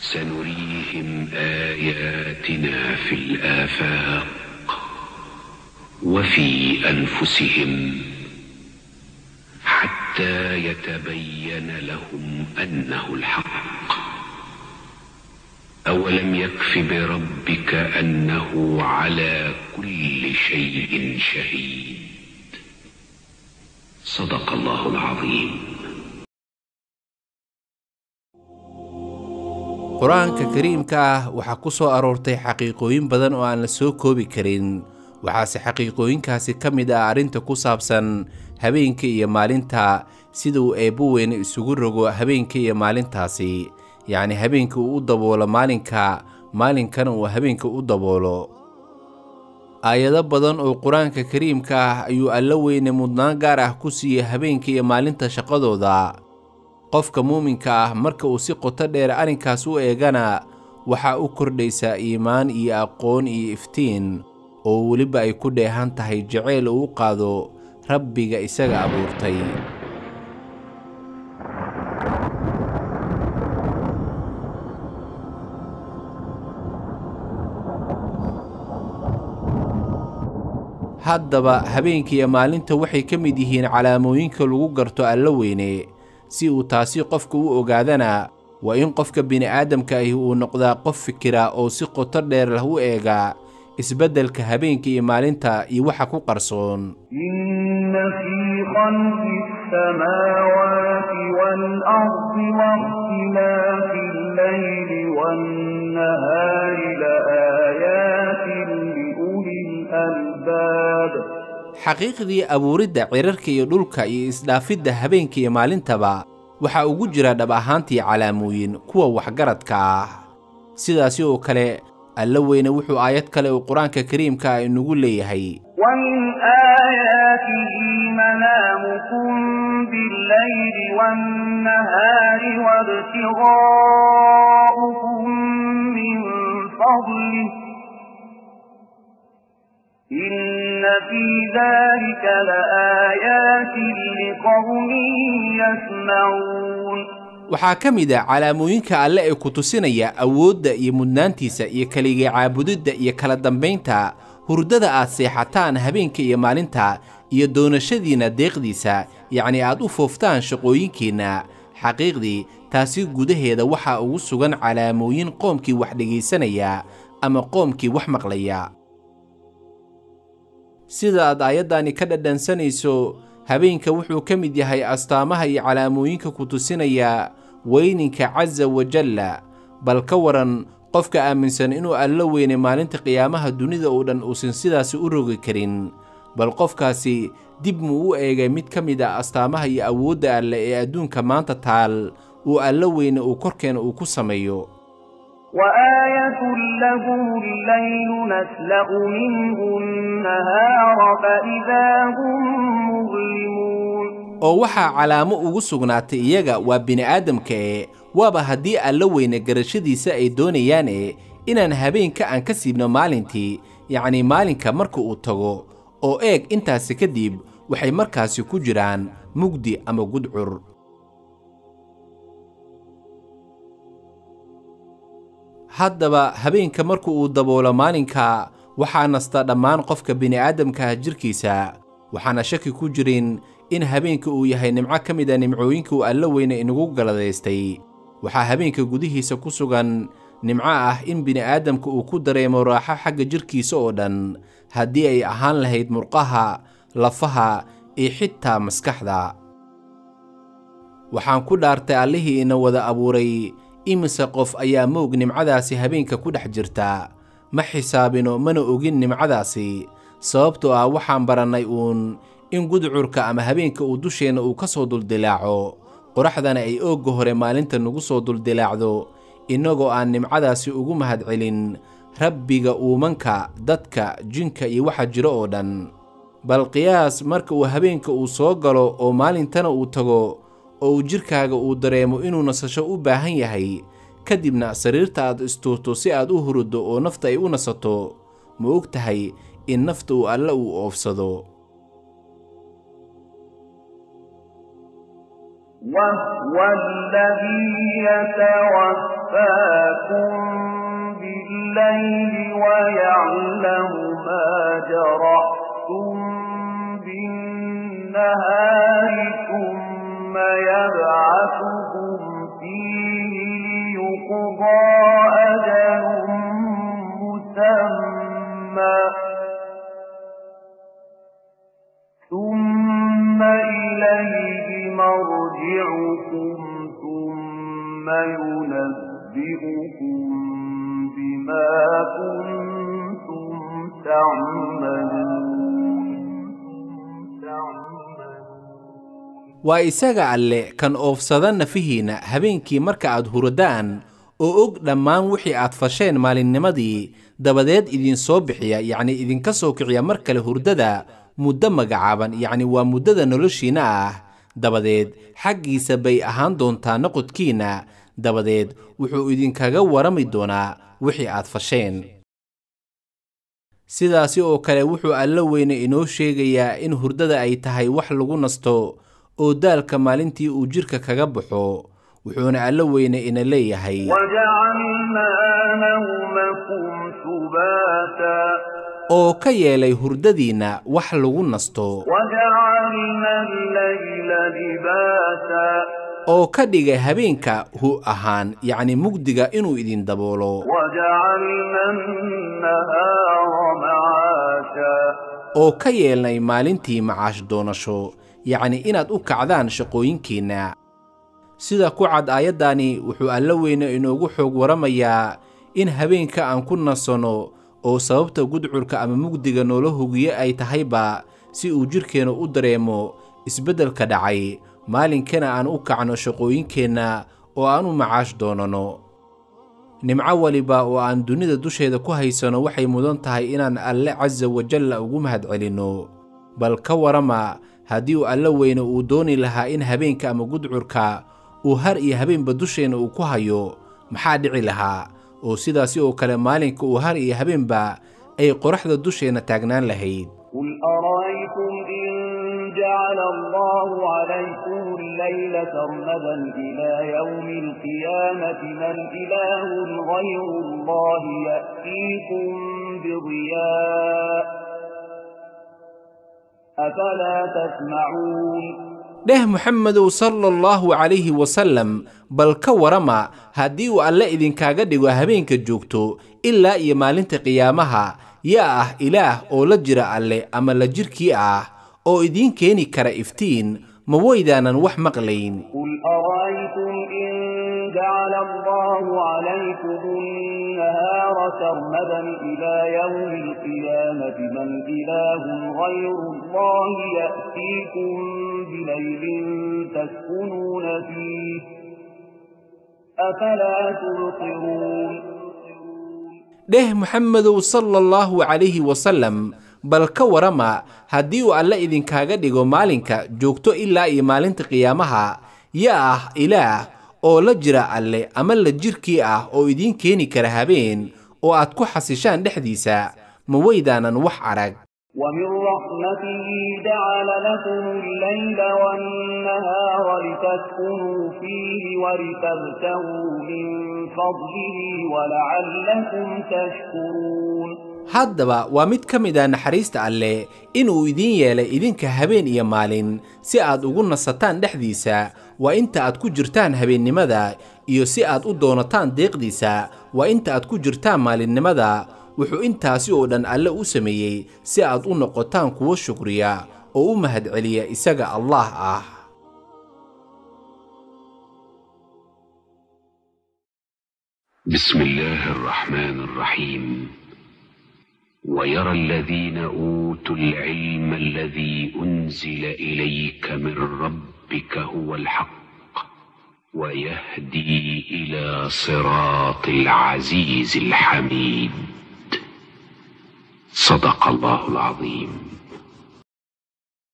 سنريهم آياتنا في الآفاق وفي أنفسهم حتى يتبين لهم أنه الحق أولم يكف بربك أنه على كل شيء شهيد صدق الله العظيم qur-aanka kariimka ah waxaa ku soo aroortay xaqiiqooyin badan oo aan la soo koobi karin waxaase xaqiiqooyinkaasi ka mid ah arrinta ku saabsan habeenka iyo maalinta sida uu eebbo weyne isugu rogo habeenka iyo maalintaasi yacni habeenka uu u daboolo maalinka maalinkana uu habeenka u daboolo aayado badan oo qur-aanka kariimka ah ayuu alla weyne mudnaan gaar ah ku siiyey habeenka iyo maalinta shaqadooda qofka muuminka ah marka uu si qoto dheer arrinkaas u eegana waxaa u kordhaysaa iimaan iyo aqoon iyo iftiin oo weliba ay ku dheehan tahay jaceyl uu u qaado rabbiga isaga abuurtay haddaba habeenkiiyo maalinta waxay ka mid yihiin calaamooyinka lagu garto alla weyne si uu taasi qofka u ogaadana waa in qofka bini'aadamka ahi uu noqdaa qof fikira oo si qoto dheer lah u eega isbeddelka habeenka iyo maalinta iyo waxa ku qarsoon إن في خلق السماوات والأرض واختلاف الليل والنهار لآيات لأولي الألباب xaqiiqdii abuuridda cirarka iyo dhulka iyo isdhaafidda habeenka iyo maalintaba waxaa ugu jira dhab ahaantii calaamooyin kuwa waxgaradka ah sidaasi oo kale alla weyne wuxuu aayad kale uu qur-aanka kariimka ah inugu leeyahay ومن آياته منامكم بالليل والنهار وابتغاؤكم من فضله إن في ذلك لآيات لقوم يسمعون waxaa ka mid ah calaamooyinka alle ee ku tusinaya awoodda iyo mudnaantiisa iyo keliga caabudidda iyo kala dambaynta hurdada aad seexataan habeenka iyo maalinta iyo doonashadiinna deeqdiisa yacni aad u fooftaan shaqooyinkiinna xaqiiqdii taasi gudaheeda waxaa ugu sugan calaamooyin qoomkii wax dhegaysanaya ama qoomkii wax maqlaya sida aad aayaddani ka dhadhansanayso habeenka wuxuu ka mid yahay astaamaha iyo calaamooyinka ku tusinaya weyninka casa wajalla bal ka waran qofka aaminsan inuu allo weyne maalinta qiyaamaha dunida oo dhan uusan sidaasi u rogi karin bal qofkaasi dib muu u eegay mid ka mid a astaamaha iyo awoodda alle ee adduunka maanta taal uu allo weyne uu korkeena uu ku sameeyo وآية لهم الليل نسلأ منه النهار فإذا هم مظلمون oo waxaa calaamo ugu sugnaatay iyaga waa bini'aadamka ee waaba haddii alla weyne garashadiisa ay doonayaane inaan habeenka aan ka siibno maalintii yacnii maalinka marka uu tago oo eeg intaasi kadib waxay markaasi ku jiraan mugdi ama gudcur haddaba habeenka marka uu daboolo maalinka waxaa nasta dhammaan qofka bini'aadamkaah jirkiisa waxaana shaki ku jirin in habeenka uu yahay nimco ka mid a nimcooyinka uu alla weyne inagu galadaystay waxaa habeenka gudihiisa ku sugan nimco ah in bini'aadamka uu ku dareemo raaxo xagga jirkiisa oo dhan haddii ay ahaan lahayd murqaha lafaha iyo xitaa maskaxda waxaan ku dhaartay allihii ina wada abuuray imise qof ayaa moog nimcadaasi habeenka ku dhex jirta ma xisaabino mana ogin nimcadaasi sababtoo ah waxaan barannay uun in gudcurka ama habeenka uu dusheenna uu ka soo duldilaaco qoraxdana ay oogga hore maalinta nagu soo duldilaacdo innagoo aan nimcadaasi ugu mahadcelin rabbiga uumanka dadka jinka iyo waxa jiro oo dhan bal qiyaas marka uu habeenka uu soo galo oo maalintana uu tago oo uu jidhkaaga uu dareemo inuu nasasho u baahan yahay kadibna sariirta aad istuurto si aad u huruddo oo nafta ay u nasato ma og tahay in nafta uu alle uu oofsado وهو الذي يتوفاكم لكم بالليل ويعلم ما جرحتم بالنهار ثم يبعثكم فيه ليقضى أجل مسمى ثم إليه مرجعكم ثم ينبئكم بما كنتم تعملون waa isaga alle kan oofsada nafihiinna habeenkii marka aad huradaan oo og dhammaan wixii aad fasheen maalinnimadii dabadeed idinsoo bixiya yacni idinka soo kiciya mar kale hurdada muddo magacaaban yacni waa muddada noloshiinna ah dabadeed xaggiisa bay ahaan doontaa noqodkiinna dabadeed wuxuu idinkaga warami doonaa wixii aad fasheen sidaasi oo kale wuxuu alla weyne inoo sheegayaa in hurdada ay tahay wax lagu nasto oo daalka maalintii uu jidhka kaga baxo wuxuuna alla weyne ina leeyahay وجعلنا نومكم سباتا oo ka yeelay hurdadiinna wax lagu nasto وجعلنا الليل لباسا oo ka dhigay habeenka hu ahaan yacni mugdiga inuu idin daboolo وجعلنا النهار معاشا oo ka yeelnay maalintii macaash doonasho yacni inaad u kacdaan shaqooyinkiinna sida ku cad aayaddani wuxuu alla weyne inoogu xoog waramayaa in habeenka aan ku nasanno oo sababta gudcurka ama mugdiga noola hugiye ay tahayba si uu jidhkeenna u dareemo isbeddelka dhacay maalinkana aan u kacno shaqooyinkeenna oo aan u macaash doonanno nimco waliba oo aan dunida dusheeda ku haysanno waxay mudan tahay inaan alle casa wajalla ugu mahadcelinno bal ka warama haddii uu alla weyne uu dooni lahaa in habeenka ama gudcurka uu har iyo habeenba dusheenna uu ku hayo maxaa dhici lahaa oo sidaasi oo kale maalinka uu har iyo habeenba ay qoraxda dusheenna taagnaan lahayd قل أرأيتم إن جعل الله عليكم الليل سرمدا إلى يوم القيامة من إله غير الله يأتيكم بضياء أفلا تسمعون dheh moxamedow sala allahu calayhi wasallam bal ka warama haddii uu alle idinkaaga dhigo habeenka joogto ilaa iyo maalinta qiyaamaha yaa ah ilaah oo la jira alle ama la jirkii ah oo idiin keeni kara iftiin ma waydaanan wax maqlayn قل أرأيتم إن جعل الله عليكم النهار سرمدا إلى يوم القيامة من إله غير الله يأتيكم بليل تسكنون فيه أفلا تبصرون dheh moxamedow sala allahu calayhi wasallam bal ka warama haddii uu alle idinkaaga dhigo maalinka joogto ilaa iyo maalinta qiyaamaha yaa ah ilaah oo la jira alle ama la jirkii ah oo idiin keeni kara habeen oo aad ku xasishaan dhexdiisa ma waydaanan wax arag ومن رحمته جعل لكم الليل والنهار لتسكنوا فيه ولتبتغوا من فضله ولعلكم تشكرون haddaba waa mid ka mid a naxariista alleh inuu idiin yeelay idinka habeen iyo maalin si aad ugu nasataan dhexdiisa waa inta aad ku jirtaan habeennimada iyo si aad u doonataan deeqdiisa waa inta aad ku jirtaan maalinnimada wuxuu intaasi oo dhan alle u sameeyey si aad u noqotaan kuwo shukriya oo u mahadceliya isaga allaah ah بسم الله الرحمن الرحيم ويرى الذين اوتوا العلم الذي انزل اليك من ربك هو الحق ويهدي الى صراط العزيز الحميد صدق الله العظيم